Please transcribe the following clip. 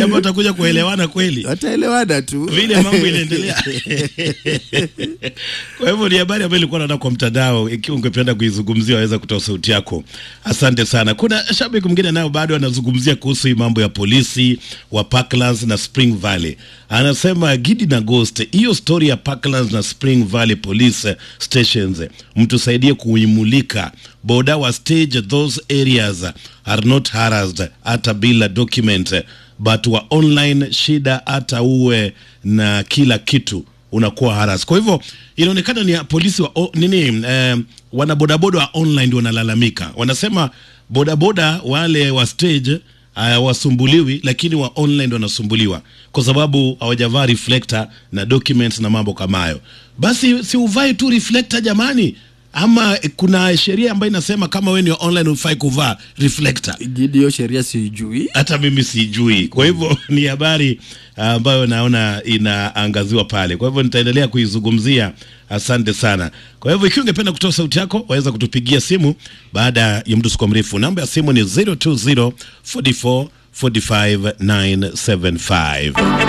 jamaa watakuja kuelewana kweli wataelewana tu vile mambo inaendelea. Kwa hivyo ni habari ambayo ilikuwa naona kwa mtandao. Ikiwa ungependa kuizungumzia, waweza kutoa sauti yako. Asante sana. Kuna shabiki mwingine nayo bado anazungumzia kuhusu hii mambo ya polisi wa Parklands na Spring Valley. Anasema Gidi na Ghost, hiyo story ya Parklands na Spring Valley police stations mtusaidie kuimulika boda wa stage those areas are not harassed hata bila document but wa online shida hata uwe na kila kitu unakuwa haras. Kwa hivyo inaonekana ni polisi wa o, nini eh, wanabodaboda wa online ndio wanalalamika, wanasema bodaboda wale wa stage hawasumbuliwi, lakini wa online ndio wanasumbuliwa kwa sababu hawajavaa reflector na documents na mambo kama hayo. Basi si uvae tu reflector jamani, ama kuna sheria ambayo inasema kama wewe ni online ufai kuvaa reflector Gidi, hiyo sheria siijui. hata mimi sijui. Kwa hivyo ni habari ambayo naona inaangaziwa pale, kwa hivyo nitaendelea kuizungumzia. Asante sana. Kwa hivyo ikiwa ungependa kutoa sauti yako, waweza kutupigia simu baada ya muda usikuwa mrefu. Namba ya simu ni 020 44 45 975.